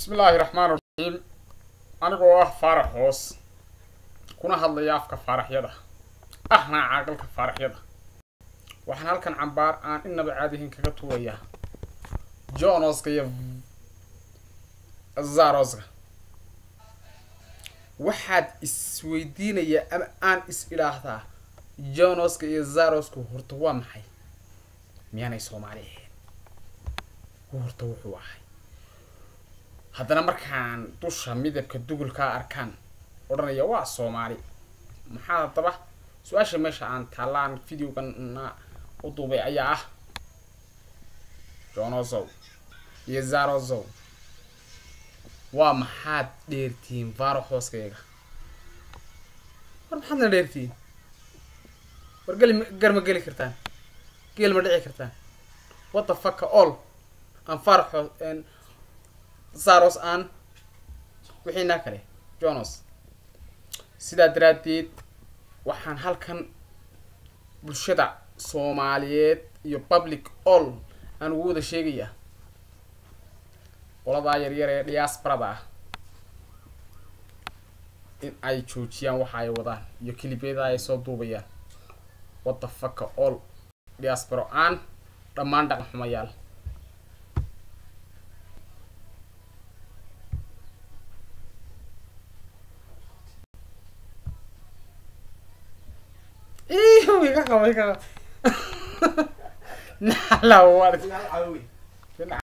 bismillaahi raxmaan raxiim anigoo ah faarax hoos kuna hadlaya afka faaraxyada ahna caaqalka faaraxyada waxaan halkan cambaar aan inaba caadihin kaga tuurayaa jonoska iyo zaroska waxaad isweydiinayaa ama aan is idhaahdaa jonoska iyo zarosku horta waa maxay miyaanay soomaali ahayn horta wuxuu ahay haddana markaan dusha midabka dugulkaa arkaan odhanaya waa soomaali maxaa haddaba su-aasha meesha aan taallaan videogana u duubay ayaa ah jonosow iyo zarosow waa maxaad dheertihiin vaaro hooskayga war maxaadna dheertihiin war geli gar ma geli kartaan geel ma dhici kartaan what the fucka all aan faaraxo saros aan wixiinaa kale jonos sidaa daraaddeed waxaan halkan bulshada soomaaliyeed iyo public all aan ugu wada sheegayaa qoladaa yaryar ee diaasbarada ah in ay joojiyaan waxa ay wadaan iyo kilibyada ay soo duubayaan what the fucka all diasparo aan dhammaan dhaqan xumayaal iga qabo iga qabo nala war